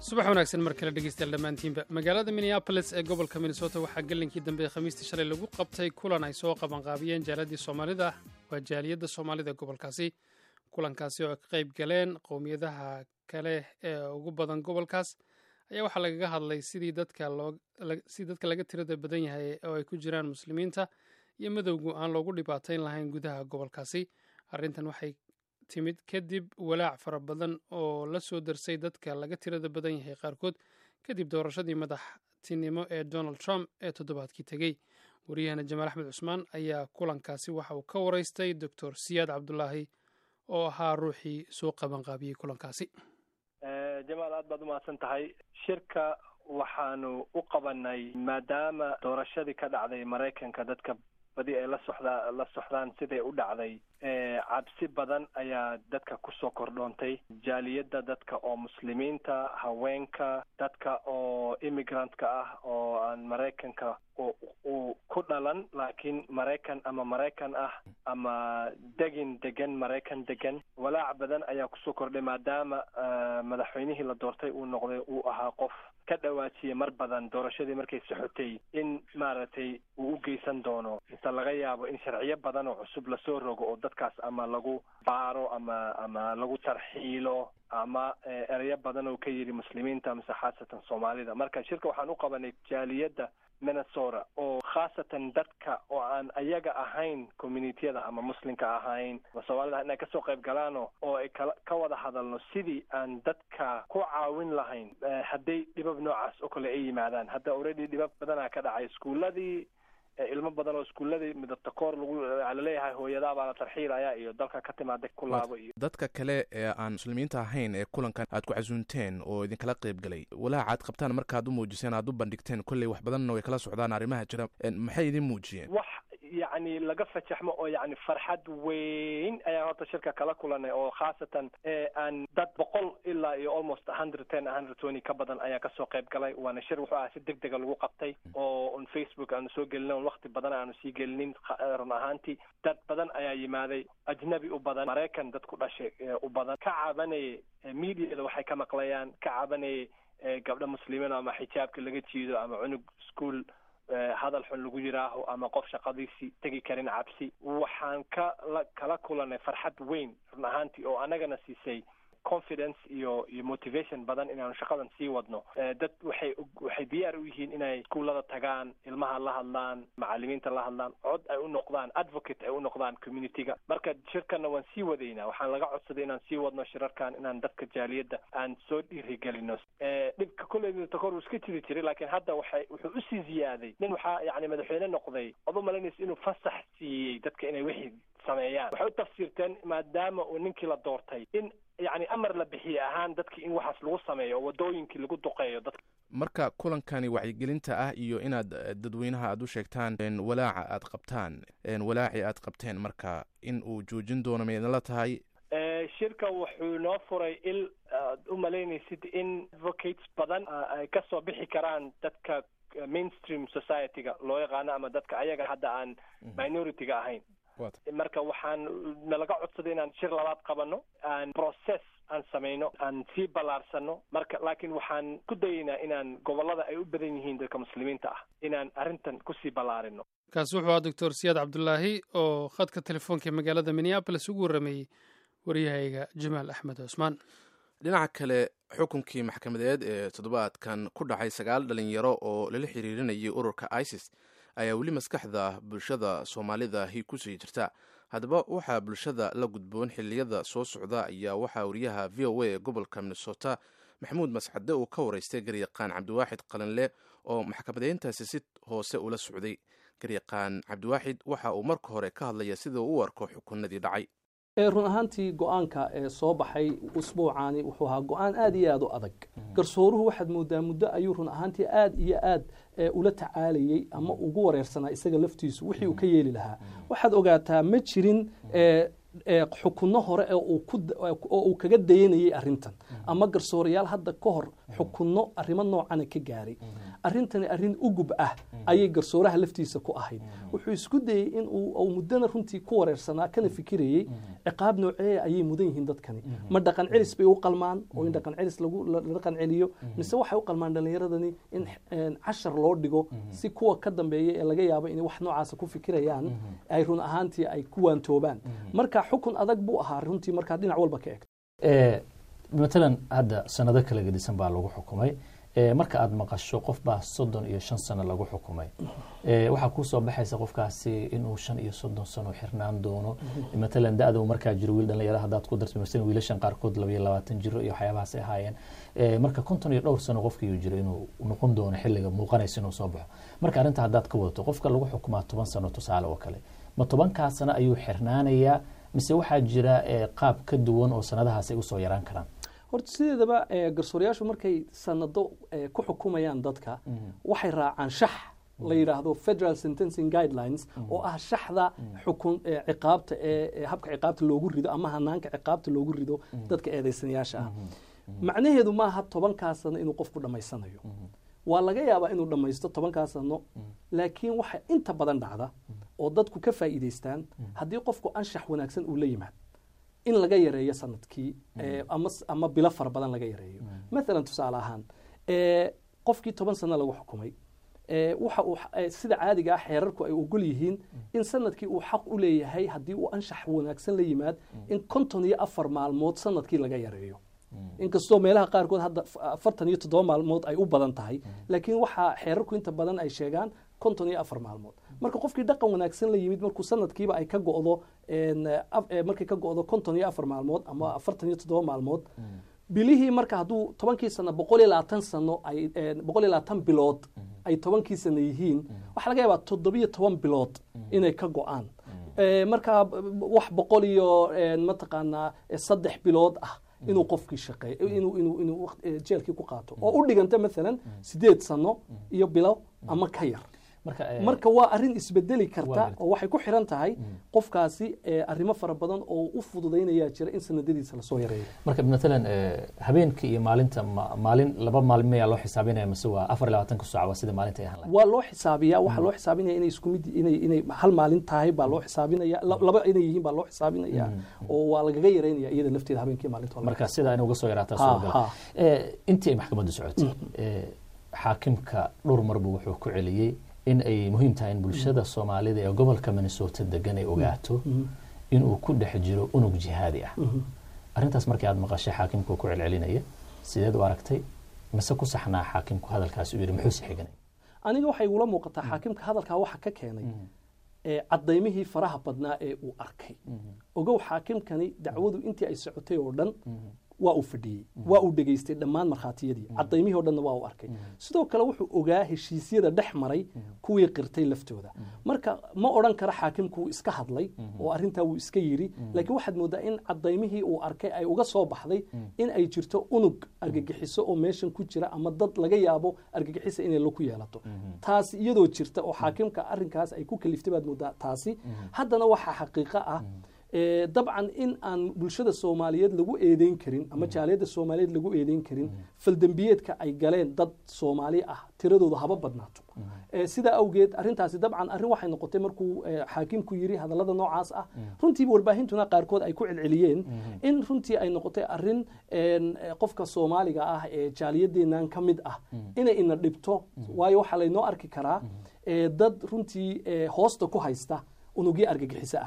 subax wanaagsan mar kale dhegeystayaal dhammaantiinba magaalada minneabolis ee gobolka minnesota waxaa gelinkii dambe ee khamiistii shalay lagu qabtay kulan ay soo qabanqaabiyeen jaaladii soomaalida waa jaaliyadda soomaalida gobolkaasi kulankaasi oo ay ka qayb galeen qowmiyadaha kale ee ugu badan gobolkaas ayaa waxaa lagaga hadlay sidii dadka sidii dadka laga tirada badan yahay oo ay ku jiraan muslimiinta iyo madowgu aan loogu dhibaatayn lahayn gudaha gobolkaasi arrintan waxay timid kadib walaac fara badan oo la soo darsay dadka laga tirada badan yahay qaarkood kadib doorashadii madaxtinimo ee donald trump ee toddobaadkii tegey wariyahana jamaal axmed cusmaan ayaa kulankaasi waxa uu ka waraystay doctor siyaad cabdulaahi oo ahaa ruuxii soo qabanqaabiyey kulankaasi jamaal aad baad umahadsan tahay shirka waxaanu u qabanay maadaama doorashadii ka dhacday maraykanka dadka badi ay la soxdaa la soxdaan siday u dhacday cabsi badan ayaa dadka kusoo kordhoontay jaaliyadda dadka oo muslimiinta haweenka dadka oo immigrant-ka ah oo aan maraykanka uu ku dhalan laakiin maraykan ama maraykan ah ama degin degan maraykan degan walaac badan ayaa kusoo kordhay maadaama madaxweynihii la doortay uu noqday uu ahaa qof ka dhawaajiyay mar badan doorashadii markay soxotay in maaragtay uu u geysan doono mise laga yaabo in sharciyo badan oo cusub lasoo rogo oo dadkaas ama lagu baaro ama ama lagu tarxiilo ama ereyo badan oo ka yidhi muslimiinta mise khaasatan soomaalida marka shirka waxaan u qabanay jaaliyadda minnesota oo khaasatan dadka oo aan ayaga ahayn communitiyada ama muslimka ahayn ama soomaalida inay kasoo qayb galaano oo ay kala ka wada hadalno sidii aan dadka ku caawin lahayn hadday dhibab noocaas oo kale ay yimaadaan hadda already dhibab badanaa ka dhacay iskuuladii ilmo badan oo iskuuladii midabta koor lagu laleeyahay hooyadaa baa la tarxiilaya iyo dalka ka timaada ku laabo iyo dadka kale ee aan muslimiinta ahayn ee kulankan aad ku casuunteen oo idinkala qayb galay walaaca aad qabtaan markaad u muujiseen aad u bandhigteen kolley wax badanna way kala socdaan arrimaha jira maxay idin muujiyeen wax yacni laga fajaxmo oo yacni farxad weyn ayaan horta shirka kala kulanay oo khaasatan aan dad boqol ilaa iyo almost hundred ten hundred twenty ka badan ayaa kasoo qayb galay waana shir wuxuu ahaa si deg dega lagu qabtay oo on facebook aanu soo gelinin on wakti badan aanu sii gelinin run ahaantii dad badan ayaa yimaaday ajnabi u badan maraykan dad ku dhashay u badan ka cabanaya mediada waxay ka maqlayaan ka cabanaya gabdho muslimiin ama xijaabka laga jiido ama cunug school hadal xun lagu yiraaho ama qof shaqadiisii tegi karin cabsi waxaan ka la kala kulanay farxad weyn run ahaantii oo annagana siisay confidence iyo iyo motivation badan inaanu shaqadan sii wadno dad waxay waxay diyaar u yihiin inay iskuullada tagaan ilmaha la hadlaan macalimiinta la hadlaan cod ay u noqdaan advocate ay u noqdaan communityga marka shirkanna waan sii wadaynaa waxaan laga codsaday inaan sii wadno shirarkan inaan dadka jaaliyadda aan soo dhiirigelino dhibka kolley takor uu iska jiri jiray laakiin hadda waxay wuxuu usii ziyaaday nin waxaa yacni madaxweyne noqday ood u malaynaysa inuu fasax siiyey dadka inay wixii sameeyaan waxay u tafsiirteen maadaama uu ninkii la doortay in yacni amar la bixiye ahaan dadki in waxaas lagu sameeyo oo wadooyinkii lagu duqeeyo dadka marka kulankani wacyigelinta ah iyo inaad dadweynaha aad u sheegtaan walaaca aad qabtaan walaaci aad qabteen marka in uu joojin doono ma idinla tahay shirka wuxuu noo furay il aad u malaynaysid in advocates badan ay kasoo bixi karaan dadka mainstream society-ga loo yaqaano ama dadka ayaga hadda aan minority-ga ahayn marka waxaan nalaga codsaday inaan shir labaad qabano aan process aan samayno aan sii ballaarsano marka laakiin waxaan ku dayaynaa inaan gobollada ay u badan yihiin dadka muslimiinta ah inaan arrintan kusii ballaarino kaasi wuxuu ahaa doctor siyaad cabdulaahi oo khadka telefoonka magaalada minneabolis ugu warrameeyey waryahayga jamaal axmed cusmaan dhinaca kale xukunkii maxkamadeed ee toddobaadkan ku dhacay sagaal dhalinyaro oo lala xiriirinayay ururka isis ayaa weli maskaxda bulshada soomaalidahi kusii jirta haddaba waxaa bulshada la gudboon xiliyada soo socda ayaa waxaa wariyaha v o a ee gobolka minnesota maxamuud mascade uu ka waraystay garyaqaan cabdiwaaxid qalinle oo maxkamadeyntaasi si hoose ula socday garyaqaan cabdiwaaxid waxa uu marka hore ka hadlaya sida uu u arko xukunadii dhacay run ahaantii go-aanka ee soo baxay usbuucaani wuxuu ahaa go-aan aada iyo aada u adag garsooruhu waxaad moodaa muddo ayuu run ahaantii aada iyo aad ula tacaalayey ama ugu wareersanaa isaga laftiisu wixii uu ka yeeli lahaa waxaad ogaataa ma jirin xukunno hore oo uu kaga dayanayey arintan ama garsoorayaal hadda ka hor xukunno arrimo noocana ka gaaray arrintani arrin ugub ah ayay garsooraha laftiisa ku ahayd wuxuu isku dayey in uu muddana runtii ku wareersanaa kana fikirayey ciqaab nooceeya ayay mudan yihiin dadkani ma dhaqan celis bay u qalmaan oo in dhaqan celis la dhaqan celiyo mise waxay u qalmaan dhallinyaradani in cashar loo dhigo si kuwa ka dambeeya ee laga yaabo inay wax noocaasa ku fikirayaan ay run ahaantii ay ku waantoobaan marka xukun adag buu ahaa runtii markaa dhinac walba ka egto matalan hadda sanado kala gedisan baa lagu xukumay marka aad maqasho qof baa soddon iyo shan sano lagu xukumay waxaa kuusoo baxaysa qofkaasi inuu shan iyo soddon sano xirnaan doono matalan da-da markaa jiro wiil dhalinyaro haddaad ku darto masalan wiilashan qaarkood labayo labaatan jiro iyo waxyaabahaas ay ahaayeen marka konton iyo dhowr sano qofkiiuu jiro inuu noqon doono xilliga muuqanaysa inuu soo baxo marka arrinta haddaad ka wadato qofka lagu xukumaa toban sano tusaale oo kale ma tobankaa sano ayuu xirnaanayaa mise waxaa jira qaab ka duwan oo sanadahaas ay usoo yaraan karaan horta sideedaba garsoorayaashu markay sanado ku xukumayaan dadka waxay raacaan shax la yidhaahdo federal sentencing guidelines oo ah shaxda xukun ciqaabta ee habka ciqaabta loogu rido ama hanaanka ciqaabta loogu rido dadka eedaysanayaasha ah macnaheedu maaha tobankaa sano inuu qofku dhammaysanayo waa laga yaabaa inuu dhammaysto tobankaa sano laakiin waxa inta badan dhacda oo dadku ka faa'iidaystaan haddii qofku anshax wanaagsan uu la yimaad in laga yareeyo sanadkii ama bilo fara badan laga yareeyo maalan tusaale ahaan qofkii toban sano lagu xukumay waxa uu sida caadiga ah xeerarku ay ogol yihiin in sanadkii uu xaq u leeyahay haddii uu anshax wanaagsan la yimaad in konton iyo afar maalmood sanadkii laga yareeyo inkastoo meelaha qaarkood hadda afartan iyo toddoba maalmood ay u badan tahay laakiin waxaa xeerarku inta badan ay sheegaan konton iyo afar maalmood marka qofkii dhaqan wanaagsan la yimid markuu sanadkiiba ay ka go'do markay ka go'do konton iyo afar maalmood ama afartan iyo toddoba maalmood bilihii marka hadduu tobankii sano boqol iyo labaatan sano ay boqol iyo labaatan bilood ay tobankii sano yihiin waxaa laga yaabaa toddobiyo toban bilood inay ka go'aan marka wax boqol iyo mataqaanaa saddex bilood ah inuu qofkii shaqeeyo inuu inuu inuu jeelkii ku qaato oo u dhiganta maalan sideed sano iyo bilo ama ka yar marka waa arrin isbedeli karta oo waxay ku xiran tahay qofkaasi arrimo fara badan oo u fududaynayaa jira in sanadadiisa lasoo yareeyo marka matalan habeenkii iyo maalinta maalin laba maalin mayaa loo xisaabinaya mise waa afar labaatanka saac waa sida maalinta ay ahaan lahayd waa loo xisaabiyaa waxaa loo xisaabinaya inay isku mid inay inay hal maalin tahay baa loo xisaabinaya laba inay yihiin baa loo xisaabinaya oo waa lagaga yareynaya iyada lafteeda habeenkii maalinta marka sida in uga soo yaraataa suuragal intii ay maxkamaddu socotay xaakimka dhowr marbu wuxuu ku celiyey in ay muhiim tahay in bulshada soomaalida ee gobolka minnesota degan ay ogaato inuu ku dhex jiro unug jihaadi ah arrintaas markii aad maqashay xaakimku ku celcelinaya sideed u aragtay mise ku saxnaa xaakimku hadalkaas u yidhi muxuuse xiganay aniga waxay igula muuqataa xaakimka hadalkaa waxa ka keenay cadaymihii faraha badnaa ee uu arkay ogow xaakimkani dacwadu intii ay socotay oo dhan waa uu fadhiyey waa uu dhegaystay dhammaan markhaatiyadii cadaymihii o dhanna waa uu arkay sidoo kale wuxuu ogaa heshiisyada dhex maray kuwii qirtay laftooda marka ma odhan karo xaakimku wuu iska hadlay oo arrintaa wuu iska yidhi laakiin waxaad moodaa in cadaymihii uu arkay ay uga soo baxday in ay jirto unug argagixiso oo meeshan ku jira ama dad laga yaabo argagixisa inay laku yeelato taasi iyadoo jirta oo xaakimka arrinkaas ay ku kaliftay baad moodaa taasi haddana waxaa xaqiiqo ah dabcan in aan bulshada soomaaliyeed lagu eedeyn karin ama jaaliyadda soomaaliyeed lagu eedeyn karin faldembiyeedka ay galeen dad soomaali ah tiradoodu haba badnaato sidaa awgeed arrintaasi dabcan arrin waxay noqotay markuu xaakimku yiri hadallada noocaas ah runtiiba warbaahintuna qaarkood ay ku celceliyeen in runtii ay noqotay arrin qofka soomaaliga ah ee jaaliyadeennan ka mid ah inay ina dhibto waayo waxaa laynoo arki karaa dad runtii hoosta ku haysta unugyo argagixisa ah